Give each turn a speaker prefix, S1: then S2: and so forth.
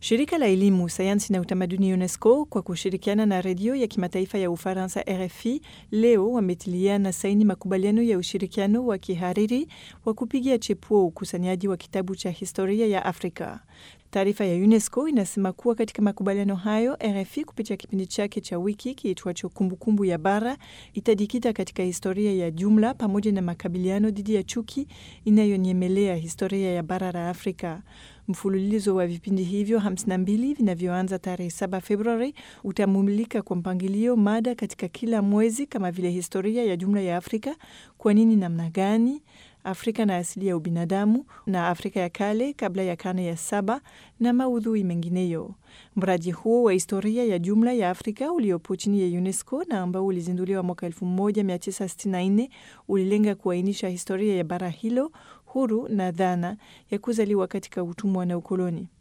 S1: Shirika la elimu, sayansi na utamaduni UNESCO kwa kushirikiana na redio ya kimataifa ya Ufaransa RFI leo wametiliana saini makubaliano ya ushirikiano wa kihariri wa kupigia chepuo ukusanyaji wa kitabu cha historia ya Afrika. Taarifa ya UNESCO inasema kuwa katika makubaliano hayo, RFI kupitia kipindi chake cha wiki kiitwacho Kumbukumbu ya Bara itajikita katika historia ya jumla pamoja na makabiliano dhidi ya chuki inayonyemelea historia ya bara la Afrika. Mfululizo wa vipindi hivyo 52 vinavyoanza tarehe 7 Februari utamulika kwa mpangilio mada katika kila mwezi kama vile historia ya jumla ya Afrika, kwa nini, namna gani Afrika na asili ya ubinadamu na Afrika ya kale kabla ya karne ya saba na maudhui mengineyo. Mradi huo wa historia ya jumla ya Afrika uliopo chini ya UNESCO na ambao ulizinduliwa mwaka 1964 ulilenga kuainisha historia ya bara hilo huru na dhana ya kuzaliwa katika utumwa na ukoloni.